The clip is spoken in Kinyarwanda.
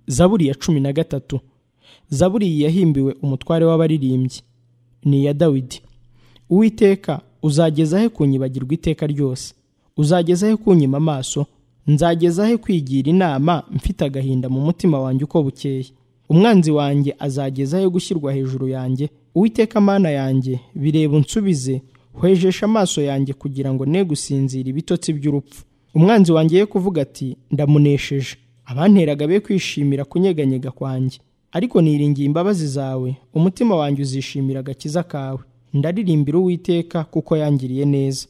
zaburi ya cumi na gatatu zaburi yahimbiwe umutware w'abaririmbyi ni iya dawidi uwiteka uzageza he kunyibagirwa iteka ryose uzageza he kunyima amaso nzageza he kwigira inama mfite agahinda mu mutima wanjye uko bukeye umwanzi wanjye azageza he gushyirwa hejuru yanjye uwiteka mana yanjye bireba unsubize hwejesha amaso yanjye kugira ngo ne gusinzira ibitotsi by'urupfu umwanzi wanjye ye kuvuga ati ndamunesheje abanteraga be kwishimira kunyeganyega kwanjye ariko niringiye imbabazi zawe umutima wanjye uzishimira agakiza kawe ndaririmbira uwiteka kuko yangiriye neza